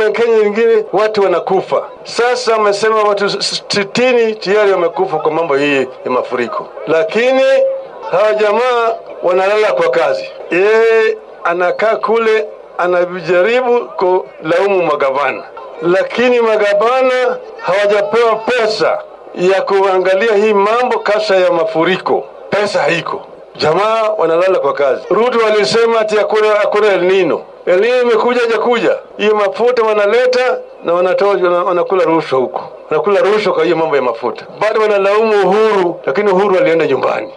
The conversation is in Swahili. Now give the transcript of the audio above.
ya Kenya nyingine watu wanakufa. Sasa wamesema watu sitini tayari wamekufa kwa mambo hii ya mafuriko, lakini hawa jamaa wanalala kwa kazi. Yeye anakaa kule anajaribu kulaumu magavana, lakini magavana hawajapewa pesa ya kuangalia hii mambo kasa ya mafuriko. Pesa haiko, jamaa wanalala kwa kazi. Ruto walisema ati hakuna hakuna El Nino. El Nino imekuja hajakuja, hiyo mafuta wanaleta na wanatoa wana- wanakula rushwa huko, wanakula rushwa kwa hiyo mambo ya mafuta. Bado wanalaumu Uhuru, lakini Uhuru alienda nyumbani.